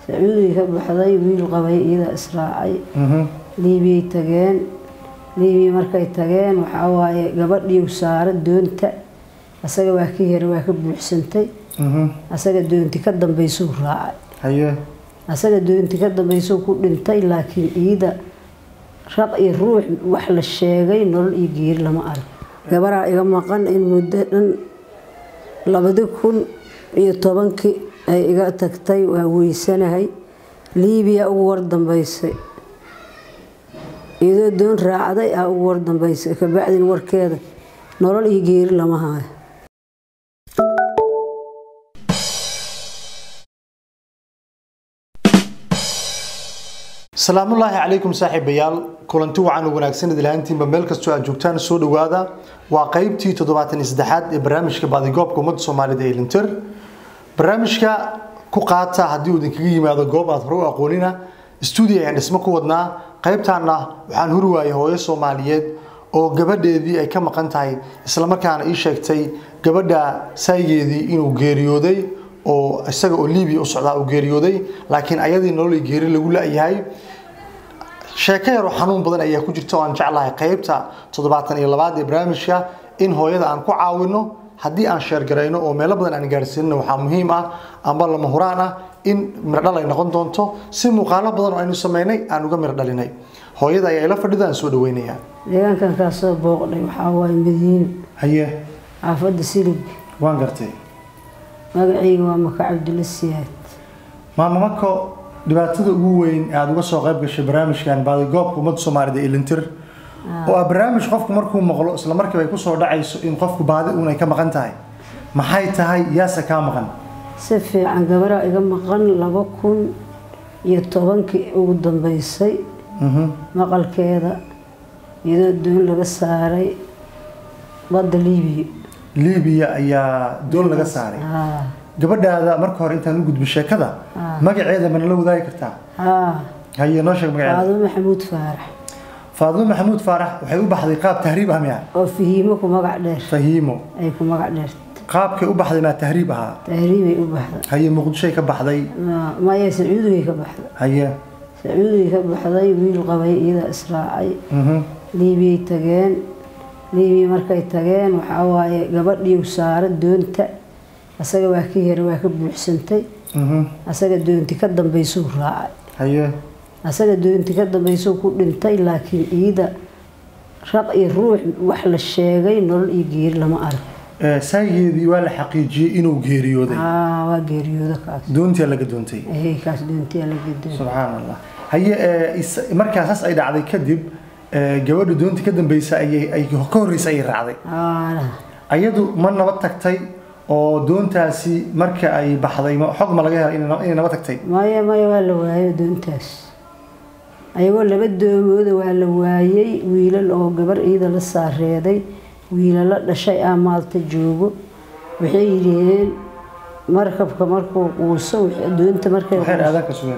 sacuudiga ka baxday wiil qabay iyada israacay Mhm. liibiyay tageen liibiya markay tageen waxaa waaye gabadhiiu saara doonta asaga waa ka hera waa ka buuxsantay Mhm. asaga doonti ka dambaysuu raacay haye asaga doonti ka dambaysuu ku dhintay laakiin iida raq iyo ruux wax la sheegay nolol iyo geeri lama arag gabaraa iga maqan in muddo dhan labadi kun iyo tobankii ay iga tagtay waa weysanahay liibiya ugu war dambaysay iyadoo doon raacday aa ugu war dambaysay kabacdin warkeeda nolol iyo geeri lama hayo salaamullaahi calaykum saaxiibayaal kulanti wacan u wanaagsan idilhaantiinba meel kastoo aad joogtaan soo dhowaada waa qeybtii toddobaatan iyo saddexaad ee barnaamijka baadigoobka ummadda soomaalida ee linter barnaamijka ku qaata haddii uu idinkaga yimaado goob aad hore u aqoonina stuudio ayaan dhismo ku wadnaa qaybtaana waxaan huri waayay hooyo soomaaliyeed oo gabadheedii ay ka maqan tahay islamarkaana ii sheegtay gabadha saygeedii inuu geeriyooday oo isaga oo libiya u socdaa uu geeriyooday laakiin ayadii nolol geeri lagu la-yahay sheeko yaroo xanuun badan ayaa ku jirta oo aan jeclahay qaybta toddobaatan iyo labaad ee barnaamijka in hooyada aan ku caawino haddii aan sheergarayno oo meelo badan aan gaarsiinno waxaa muhiim ah amba lama huraan ah in mirdhal ay noqon doonto si muuqaalo badan oo aynu sameynay aan uga mir dhalinay hooyada ayaa ila fadhida aan soo dhaweynayaa deegaankan kaasoo booqdhay waxaa waaye madiino haye xaafadda silib waan gartay magacayga waa maka cabdulla siyaad maama mako dhibaatada ugu weyn ee aada uga soo qayb gashay barnaamijkan baadigoobka ummadda soomaalida ee lintir oo ah barnaamij qofku markuu maqlo isla markiiba ay kusoo dhacayso in qofku baadi uun ay ka maqan tahay maxay tahay yaase kaa maqan si fiican gabaraa iga maqan laba kun iyo tobankii ugu dambeysay Mhm. maqalkeeda iyadoo doon laga saaray badda liibiya liibiya ayaa doon laga saaray haa gabadhaada marka hore intaan u gudbi sheekada magaceeda mana la wadaagi kartaa haa haye noo sheeg magaceeda faado maxamuud faarax faadimo maxamuud faarax waxay u baxday qaab tahriib ah miya oo fahiimo ku magac dheer fahiimo ay ku magac dheerta qaabkay u baxday maa tahriib ahaa tahriibay u baxda haye muqdishoy ka baxday Ma- maya sacuudigay ka baxda haye sacuudigay ka baxday wiil qabay iyada israacay mhm. liibiyay tageen liibiya markay tageen waxaa waaye gabadhiiu saara doonta asaga waa ka hera waa ka buuxsantay Mhm. asaga doonti ka dambaysuu raacay haye asaga doonti ka dambaysuu ku dhintay laakiin iida raq iyo ruux wax la sheegay nolol iyo geeri lama arag Ee, saygeedii waa la xaqiijiyey inuu geeriyooday aa waa geeriyooda kaas doontii laga doontay ehey kaas doontiyaa la gedoon subxaan allah haye ee, is- markaa saas ay dhacday kadib ee, gabadha doontii ka dambeysa ayay ay ka horreysa ayay raacday aa ayadu ma nabad tagtay oo doontaasi marka ay baxday ma- xog ma laga helay inay na- inay nabad tagtay maya maya waa la waayay doontaas ayagoo laba doomooda waa la waayay wiilal oo gabar iida la saareeday wiilala dhashay ah maalta joogo waxay yidhaheen markabka markuu quuso wixii- doonta markay waxay quuso- aadaanka sugeen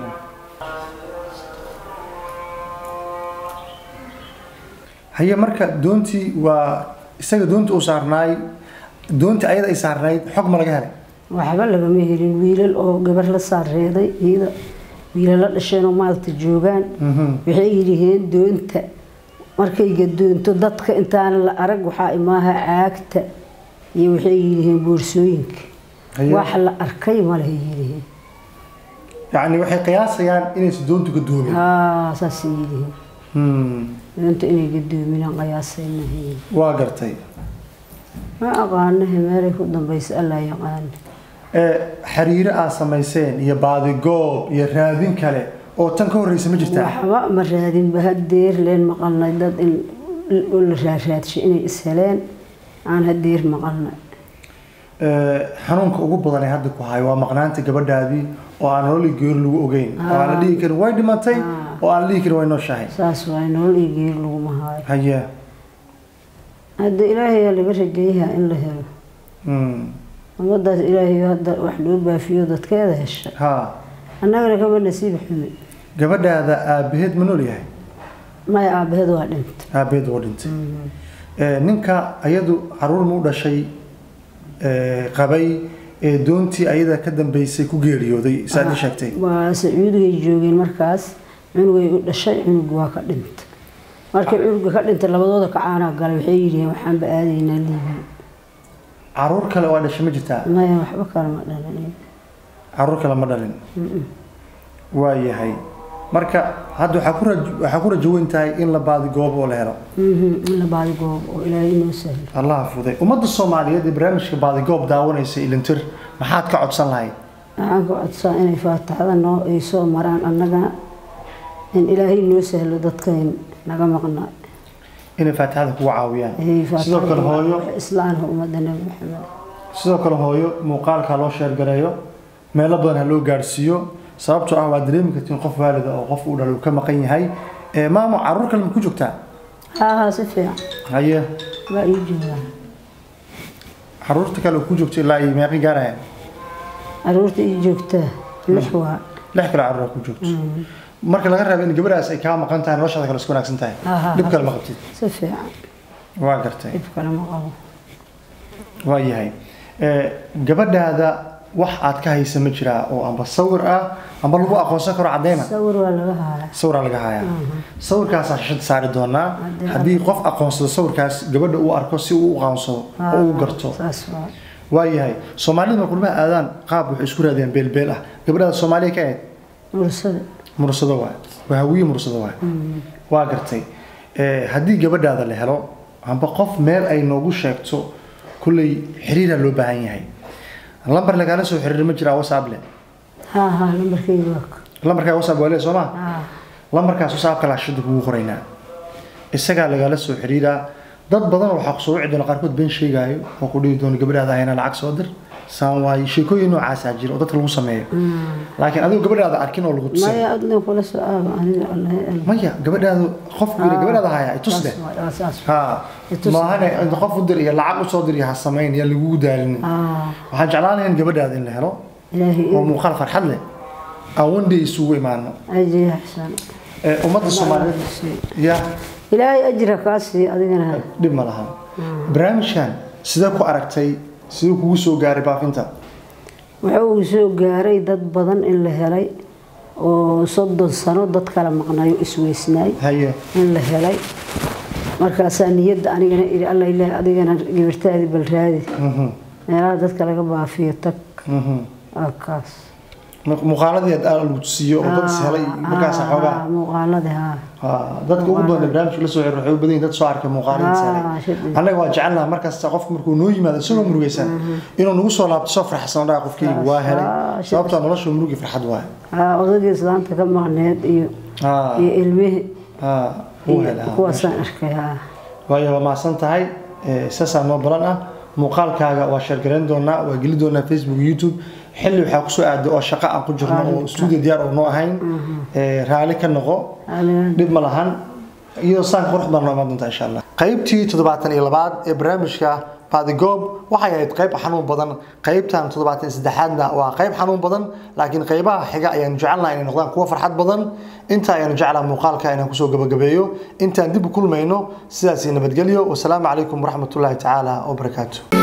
haye marka doontii waa isaga doonta uu saarnaay doontii ayada ay saarnayd xog ma laga helay waxba lagama helin wiilal oo gabar la saareeday iida wiilala dhasheen oo maalta joogaan Mhm. waxay yidhaheen doonta markay gadoonto dadka intaan la arag waxaa imaaha caagta iyo waxay yidhaheen boorsooyinka Haye. wax la arkay ma leha yidhaheen yacni waxay qiyaasayaan inaysan doontu gadoomin haa saasay yidhaheen Hmm, doonta inay gadoominaan qiyaasay mahayn waa gartay ma aqaanahe meelay ku dambaysa allaa yaqaana ee xiriiro aad samayseen iyo baadigoob iyo raadin kale oo tan ka horreysa ma jirtaa waxba ma raadinba hadeer leen maqalnay dad in oo la raaraadshay inay is heleen aan hadeer maqalnay Ee, xanuunka ugu badan ee hadda ku hayo waa maqnaanta gabadhaadii oo aan nolol iyo geeri lagu ogeyn oo aan la dhihi karin way dhimatay oo aan la dhihi karin way nooshahay saas waay nolol iyo geeri laguma haayo haye hadda ilaahayaa laga rajeeyahaa in la helo Hmm, ummadaas ilaahayo hadda wax loo baafiyo dadkeeda hesha ha annagana kama nasiib xumi gabadhaada aabaheed ma nool yahay maya aabaheed waa dhinta aabaheed waa dhintay Ee, ninka ayadu caruur ma u dhashay ee, qabay ee doontii ayada ka dambeysay ku geeriyooday saad ii sheegtay waa sacuudigay joogeen markaas cunugay u dhashay cunug waa ka dhintay markii cunuga ka dhintay labadooda kacaanaa galay waxay yidhiheen waxaanba aadaynaa liibiya caruur kale waa dhashay ma jirtaa maya waxba kale ma dhalin caruur kale ma dhalin waa yahay marka hadda waxaa ku raj- waxaa ku rajo weyn tahay in la baadi goobo oo la helo in la baadi goob oo ilaahay inoo sahlo allah fuday ummadda soomaaliyeed ee barnaamijka baadigoob daawanaysa ilintir maxaad ka codsan lahayd waxaan ka codsaa inay faataxada noo ay soo maraan annagana in ilaahay noo sahlo dadkayn naga maqnaa inay faatixada kugu caawiyaan Ay sidoo kale faataxada hooyo waa islaamka ummadda nabi maxamed sidoo kale hooyo muuqaalka loo sheergareeyo meelo badan ha loo gaadhsiiyo sababtoo ah waa dareemi kartiin qof waalida oo qof uu dhalo uu ka maqan yahay ee maamo caruur kale ma ku joogtaa haa haa si fiican haye waa ii joogaan caruurta kale oo ku joogta ilaa iyo meeqi gaaraya caruurta ii joogtaa lix waa lix kale caruur ku joogto marka laga reebo in gabadhaas ay kaa maqan tahay noloshaada kale isku wanaagsan tahay Ha, ha, dhib ha. kale ma qabtid si fiican waa gartay dhib kale ma qabo waa yahay Ee, gabadhaada wax aad ka haysa ma jiraa oo amba sawir ah amba lagu aqoonsan karo cadeyna sawir waa laga hayaa sawiraa laga hayaa sawirkaasaan shashada saari doonaa Haddii- haddii qof aqoonsado sawirkaas gabadha uu arko si uu u aqoonsado oo uu garto saas waa waayahay soomaalida ma kulmaha aadaan qaab waxay isku raadiyaan beelbeel ah gabadhaada soomaaliya ka ahayd mursada mursado waay waa hawiye mursado waay waa gartay Ee, haddii gabadhaada la helo amba qof meel ay noogu sheegto kulley xiriiraa loo baahan yahay lambar lagaala soo xiriir ma jiraa whatsapp le haa haa lambarkeyga waa ka lambarkaa whatsapp waa le soo ma haa lambarkaas whatsappka laashada kugu qoraynaa isagaa lagaala soo xiriiraa dad badan waxaa ku soo wici doona qaarkood been sheegaayo oo ku dhihi doona gabadhaada hayna lacag soo dir saan waaye sheekooyin noocaasaa jira oo dadka lagu sameeyo laakiin adigo gabadhaada arkin oo lagu tusay maya adna kula soo aaba aniga allahay alla maya gabadhaadu qofku yidhi gabadhaada haya itus leh saas waa saas ha Itus. maahane inta qof u dir iyo lacag usoo dir iyo ha samayn yaa lagugu daalinin haa waxaan jeclaan lahayn gabadhaada in la helo ilaahay oo muuqaal farxad leh aan one day isugu imaano ajiya xasan Ee, ummadda soomaaliyeed ya ilaahay ajra kaa siiyo adigana dhib ma lahan barnaamijkan sidee ku aragtay siduu kugu soo gaaray baafinta waxa uu soo gaaray dad badan in la helay oo soddon sano dad kala maqnayo isweysnaay haye in la helay markaasaa niyadda anigana iri alla ilaah adigana gibirtaadii bal raadi Mhm, meelaha dadka laga baafiyo tag mhm. waa kaas muuqaaladii aad aad lagu tusiyo oo dad is helay markaas xoogaa Haa, muuqaaladii haa Ha, dadka ugu badan ee barnaamijka la soo xiriir waxay u badan yihiin dad soo arkay muuqaaladiisa Ah, helay shidid. annaga waa jecelnaha markasta qofku markuu noo yimaado isagoo murugaysan inuu nagu soo laabto soo farxsan dhaha qofkeyga waa helay Ah, shidid. sababtoo nolosha murugi farxad waaye haa odagii islaanta ka maqneed iyo Ha, iyo ilmihii ha, wuu iyo helay ha, kuwaasaan arkay haa waayo waa mahadsan tahay ee, saasaa noo balan ah muuqaalkaaga waa sheergarayn doonaa waa geli doonaa facebook youtube xilli waxaa kusoo aaday oo shaqo aan ku jirno oo stuudio diyaar oo noo ahayn ee, raali ka noqo dhib ma lahan iyadoo saan qurux badan noo imaan doontaa insha allah qaybtii toddobaatan iyo labaad ee barnaamijka baadigoob waxay ahayd qayb xanuun badan qaybtan toddobaatan iyo saddexaadna waa qayb xanuun badan laakiin qaybaha xiga ayaanu jecelnaha inay noqdaan kuwo farxad badan inta ayaanu jeclaa muuqaalka inaan kusoo gabagabeeyo intaan dib u kulmayno sidaasi nabadgelyo wasalaamu calaykum waraxmatullaahi tacaala wabarakaatu